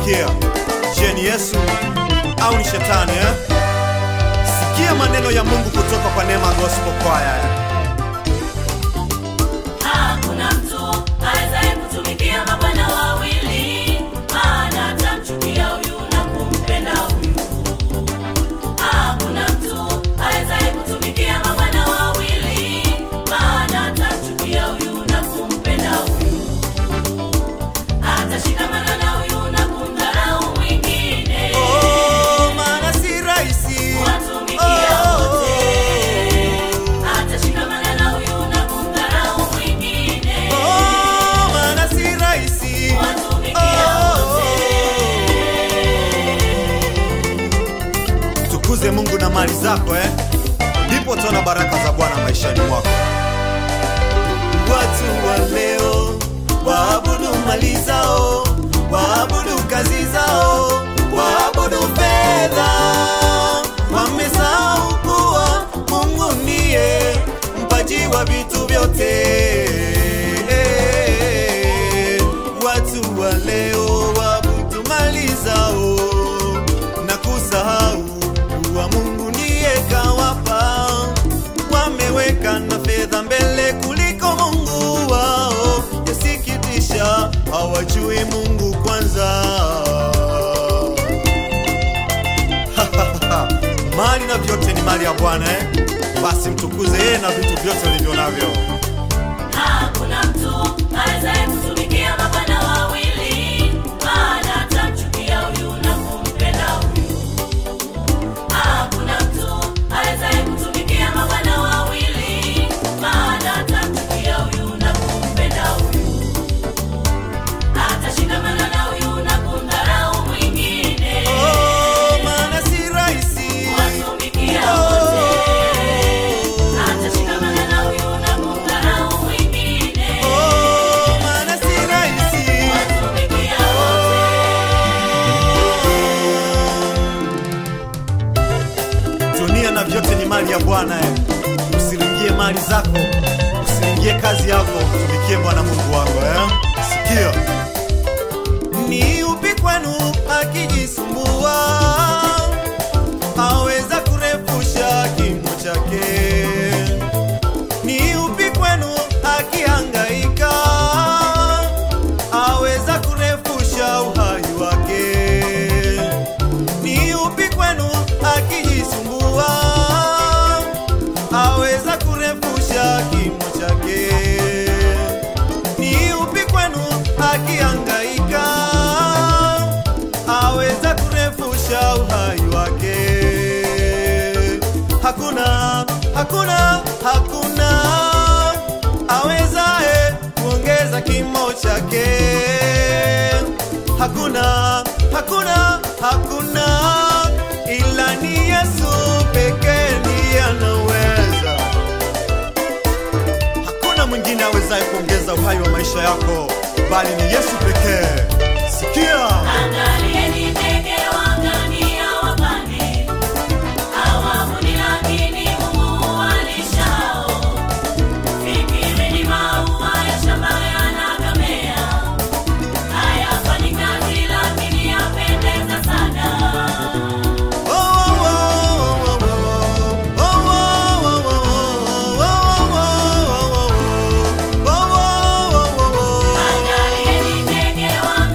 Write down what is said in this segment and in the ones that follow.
Sikia, je, ni Yesu au ni shetani eh? Sikia maneno ya Mungu kutoka kwa Neema Gospel Choir. Hakuna mtu awezaye kutumikia mabwana wawili, maana atamchukia huyu na kumpenda huyu. Hakuna mtu awezaye kutumikia mabwana wawili, maana atamchukia huyu na kumpenda huyu. Atashikamana na huyu na kumdharau mwingine. Oh, maana si rahisi Watumikia Oh. wote. Atashikamana na huyu na kumdharau mwingine. Oh, maana si rahisi Watumikia wote. Tukuze Mungu na mali zako eh? Ndipo utaona baraka za Bwana maishani mwako. Watu wa leo waabudu mali zao, waabudu kazi zao, waabudu fedha. Wamesahau kuwa Mungu ndiye mpaji wa vitu vyote. Watu wa leo waabudu mali zao na kusahau kuwa Mungu ndiye kawapa. Wameweka na fedha mbele kuliko Mungu wao, yasikitisha, hawajui Mungu kwanza. mali na vyote ni mali ya Bwana eh? Basi mtukuze yeye na vitu vyote ulivyo navyo. Hakuna mtu awezaye kutumikia mabwana wawili, maana atamchukia huyu na kumpenda huyu. Hakuna mtu awezaye kutumikia mabwana wawili, maana atamchukia huyu na kumpenda huyu. Atashikamana na huyu na kumdharau mwingine. Oh, maana si rahisi. Watumikia wote. Atashikamana na huyu na kumdharau mwingine. Oh, maana si rahisi. Watumikia wote. Dunia na vyote ni mali ya Bwana eh. Usiringie mali zako, usiringie kazi yako, tumikie Bwana Mungu wako eh. Sikia, ni upi kwenu akijisumbua aweza kurefusha kimo chake? Ni upi kwenu akihangaika aweza kurefusha uhai wake? Ni upi kwenu akijisumbua aweza kurefusha kimo chake? Ni upi kwenu akihangaika aweza kurefusha uhai wake? Hakuna, hakuna, hakuna awezaye kuongeza kimo chake. Hakuna, hakuna, hakuna ila ni Yesu pekee ndiye anaweza. Hakuna mwingine awezaye kuongeza uhai wa maisha yako bali ni Yesu pekee. Sikia, Angalieni ndege waangania wapande, hawavuni lakini Mungu huwalishao. Fikirini maua ya shamba yanagamea, hayafanyi kazi lakini yapendeza sana. Oh, oh, oh, oh, oh, oh, oh, oh, oh, oh, oh, oh, oh, oh, oh, oh, oh. Angalieni ndege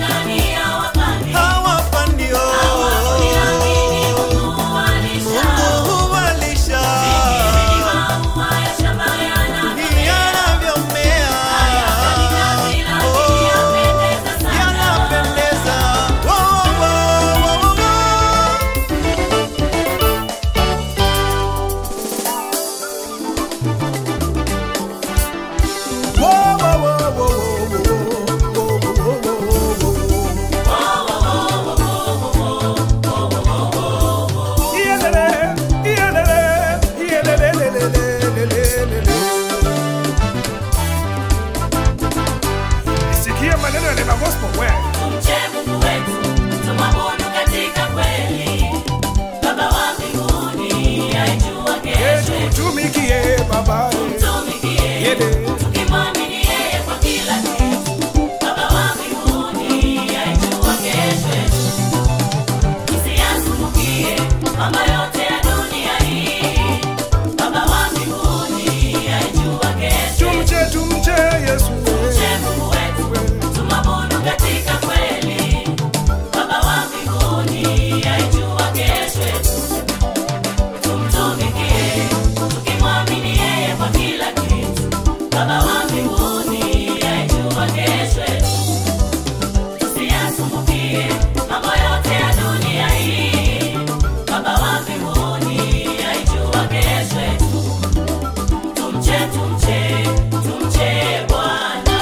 yasumbukie mambo yote ya dunia hii. Baba wa mbinguni aijua kesho yetu. Tumche, tumche, tumche Bwana.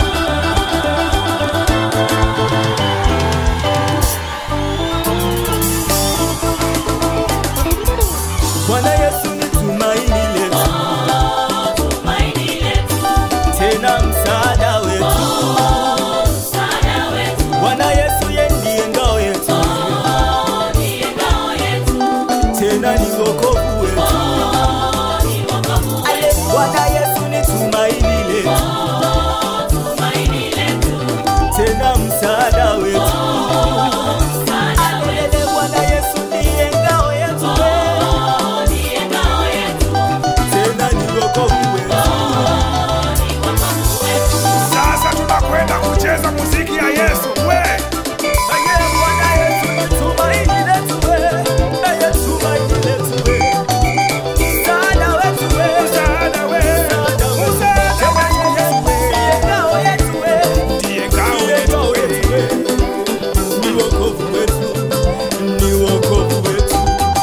Bwana Yesu ni tumaini letu, Tumaini letu, tena msaada wetu. msaada wetu, Bwana Yesu yeye ndiye ngao yetu, ndiye ngao yetu, tena ni wokovu wetu. ni wokovu Ale, Bwana Yesu ni tumaini letu, tumaini letu, tena msaada wetu. msaada wetu, Ale, Bwana Yesu ndiye ngao yetu, ndiye ngao yetu, tena ni wokovu wetu. ni wokovu wetu. Sasa tunakwenda kucheza muziki ya Yesu. We, Aye, Bwana Yesu ni tumaini letu, we. Aye, tumaini letu, we. Msaada wetu, we. msaada we, Msaada wetu. msaada Tena we, ndiye ngao yetu, we. ndiye ngao yetu we. Ni wokovu wetu, ni wokovu wetu.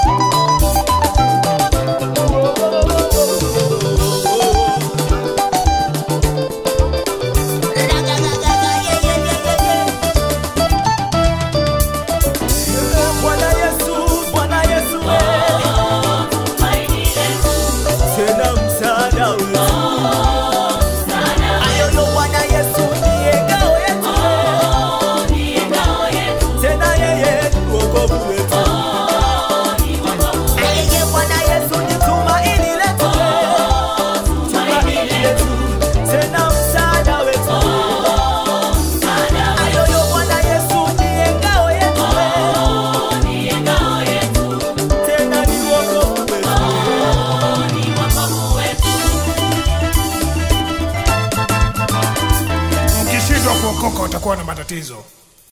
Bwana Yesu, Bwana Yesu, Tumaini letu, tena msaada wetu. msaada Ayoyo Bwana Yesu ndiye ngao yetu, ndiye ngao yetu, tena yeye ni wokovu wetu. ni wokovu wetu, Yeye Bwana Yesu ni tumaini letu, tumaini letu, tena msaada wetu. msaada Ayoyo Bwana Yesu ndiye ngao yetu, ndiye ngao yetu, tena ni wokovu wetu. ni wokovu wetu. Mkishindwa kuokoka utakuwa na matatizo.